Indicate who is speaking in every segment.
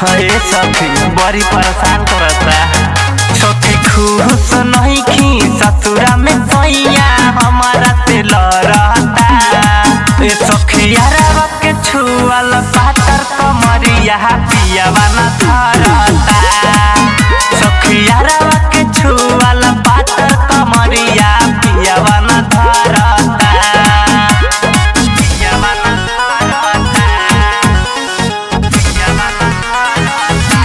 Speaker 1: हे सखी बड़ी परेशान करता सखी खुश नहीं खी ससुरा में सैया हमारा से लड़ता ए सखी यारवा के छुअल पातर कमरिया पियावा न धरता सखी यारवा के छुअल पातर कमरिया पियावा न धरता पियावा न धरता पियावा न धरता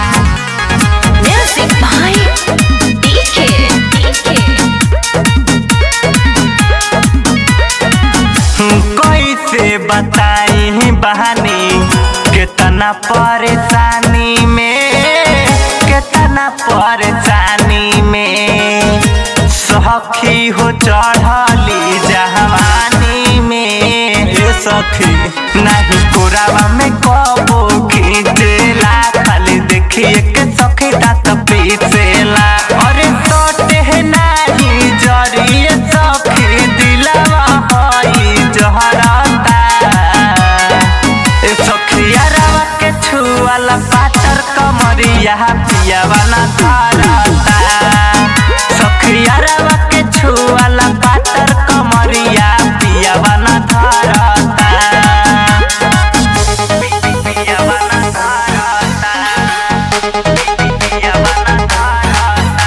Speaker 2: Music by DK.
Speaker 1: कैसे बताई बहानी कितना परेशानी में कितना परेशानी में सखी हो चढ़ली जवानी में ए सखी नहीं पुरावा में कबो खींचेला खाली देखिए के सखी दांत पीसेला अरे सोटे नहीं जरिए सखी दिलवा हई जहरता ए सखिया रवा के छुअल पातर कमरिया पियावा न धरता सखिया रवा के छुअल पातर कमरिया पियावा न धरता पियावा न धरता पियावा न धरता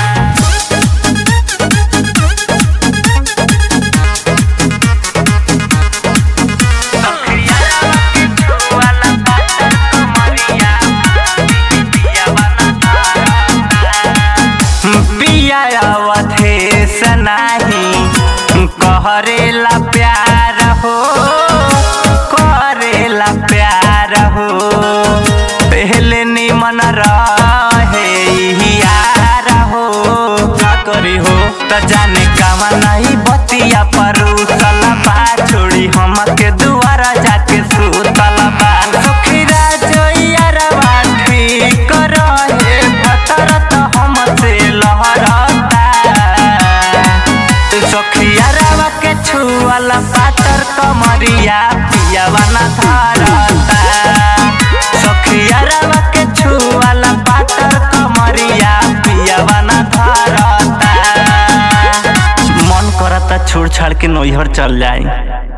Speaker 1: कहरेला प्यार हो करेला प्यार हो पहले निमन रहे यार हो का करी हो त जाने कामा नहीं बतिया परूसल बा छोड़ी हमके दुआरा जाके सुतल बा सुखीरा जोइयारवा ठीक रहे भतर त हमसे लहरता सखिया रवा के छुअल पातर कमरिया पियावा न धरता सखिया रवा के छुअल पातर कमरिया पियावा न धरता मन करता छोड़ छाड़ के नैहर चल जाए